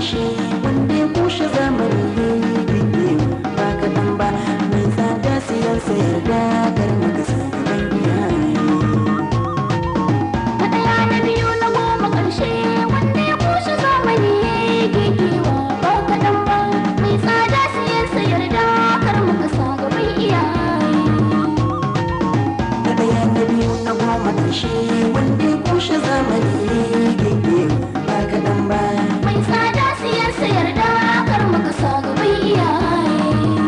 ƙarshe wanda ya kushe zamani gege ba kaɗan ba mai tsada siyan sayar da kar maka sa gaban iyaye Na ɗaya na biyu na goma ƙarshe wanda ya kushe zamani gegewa ba kaɗan ba mai tsada siyan sayar da kar muka sa gaban iyaye. na ɗaya na biyu na goma ƙarshe wanda ya kushe zamani gege ba kaɗan ba Mai tsada siyan sayar da kar muka sa gaban iyaye.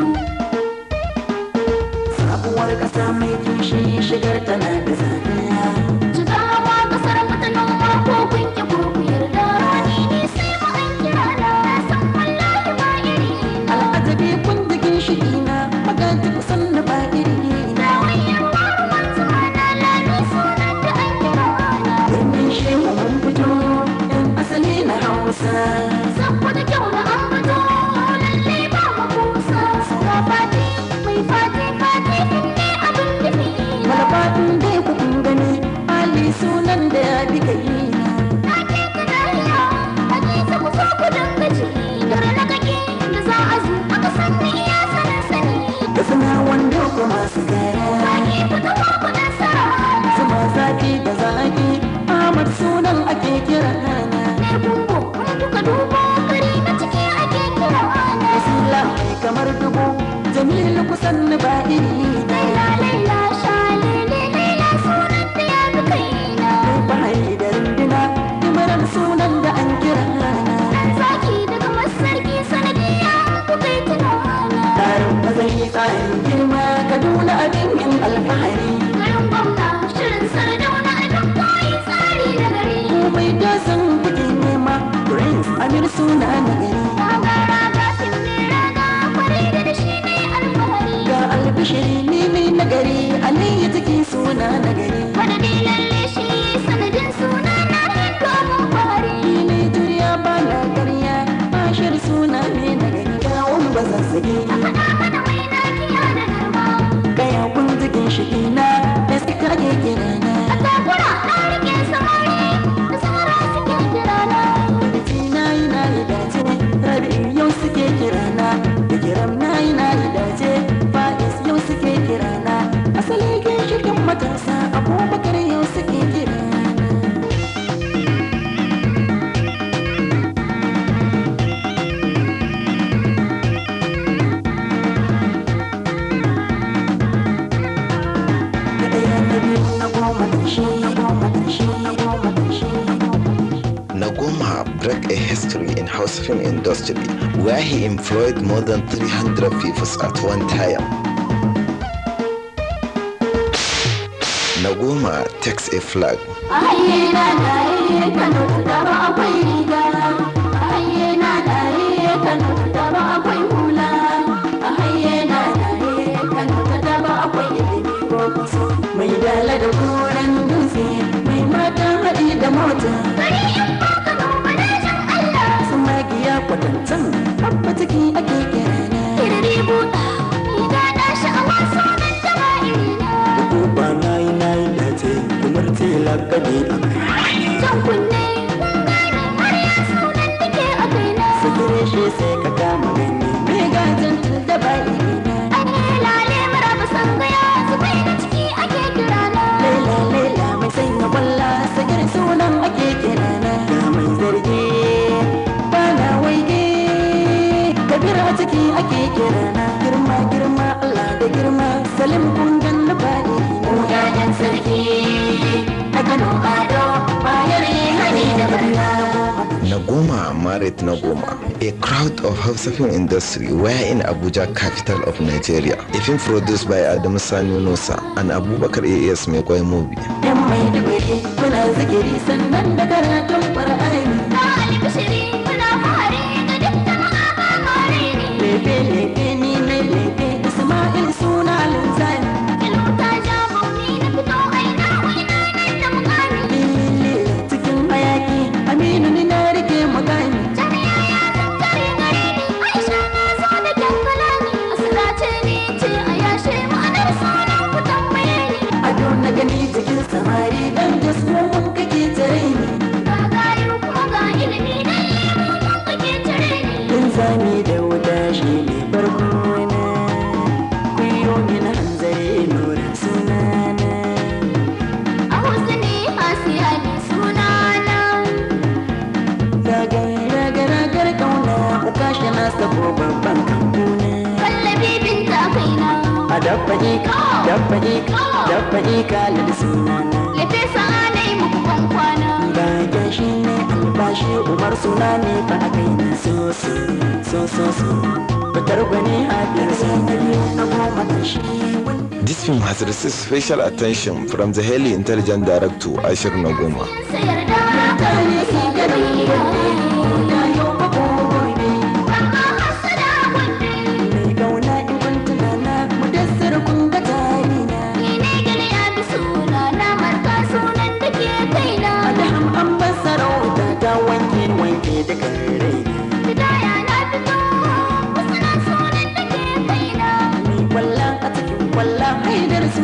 sabuwar ƙasa mai tushe shigar tana da tsada Jigawa ƙasar mu ta noma ko kun ki ko ku yarda ni ne sai mu an kira na san wallahi ba iri na. al'ajabi kun jikin shi ina magaji kusan na ba iri na birnin shehu mun fito yan asali na hausa malafatin dai ku kun gani ali sunan da ya fi kai da suna wanda kuma su gara zuma zafi da zaki ahmad sunan ake kira na wasila mai kamar dubu jamilu kusan na ba iri na mai bahari da runduna imaran sunan da an kira na Zaki daga masarki sanadiya kuka yi tunana tarin mazari tsarin girma kaduna abin yin alfahari Garin gwamna shirin sardauna abin koyi tsari da gari. komai da san kuke nema prince amir suna na gari Gagara ga finne raga kwari da da shi ne alfahari. ga albishiri ni ne na gari aliyu take suna na gari Madadi lalle shi sanadin suna na hindu abin fahari. ni ne juriya ba na karya bashir suna ne na gari gawon ba zazzage Faɗa mana mai na kiya da girma. gaya kun jikin shi ina da suka ke kira na A takura na rike samari da samara suke kirana. Biki na yi na yi dace rabi yau suke kira na da kiram na yi na yi dace fa'is yau suke kira na asali ginshikin matasa abubakar yau suke kira na na ɗaya na biyu na goma ƙarshe na goma ƙarshe na goma ƙarshe na goma ƙarshe Nagoma broke a history in house film industry where he employed more than 300 people at one time. Nagoma takes a flag. Aye na daye Kano da ba akwai riga. Aye na daye Kano da ba akwai hula. Aye na daye Kano da ba akwai ilimi ko kusa. mai dala da koren dutse mai mata haɗi da mota Bari in ba Kano manajan Allah. su magiya kwatancan babba ciki ake kira na Kirri buɗa, riga na sha'awa sunan da ba irina. Uba na yi na yi dace kumar ce lakabi a kai Jan kunne, kun gane har ya sunan da ke a kaina. Sakire shi sai ka kama gani mai gajin da ba irina An yi lale maraba sangaya, zubai na ciki ake kirana. Laila laila mai sanya kwalla sakire sunan ake kira na Ga mai zargi ba na waige kabir a ciki ake kira na Girma girma Allah da girma salim kun ganni ba irina Mu 'ya'yan sarki, a Kano Ado, bayar yi hani da barna. Nagoma married Nagoma, a crowd of Hausa film industry were in Abuja, capital of Nigeria. A film produced by Adamu Sani Nusa and Abubakar AS Mekwai movie. yan mai dubari muna zikiri sannan da karatun ƙwar'ani Na albishiri, muna fahari ga duk jama'a ba kare ni. lefe lefe ni ne lefe isma'il suna linzani Kilota ja bauni na fito aina ina nan da mukami. lili cikin hayaki aminu ni na rike mukami Jami'a ya zantare gare ni, Aisha na zo da kyan kalami. Asirace ni ce a yashe ma'anar sunan ku tambaye ni. ado na gani cikin samari dan jasmo mun kake tare ni Gagayu kuma ko babban kambu ne Kallabi binta kaina a dabba ika dabba ika dabba ika lal sunana Lefe sa'a na yi muku ban kwana bayan shi ne albashi umar suna ne fa a kai na so so so so so fitar gwani haɗin sai na biyu na goma ƙarshe This film has received special attention from the highly intelligent director Ashir Nagoma. sayar da mutane su gari da yau ba ko gobe Amma hasada wanne mai gauna in kun tunana mu dassar kun ga tarina Ni ne gani ya bi suna na marka sunan da ke kaina Adam an ban sarauta ta wanke wanke da kare Bidaya na fito wasu na sunan da ke kaina ni kwalla a cikin kwalla haidar su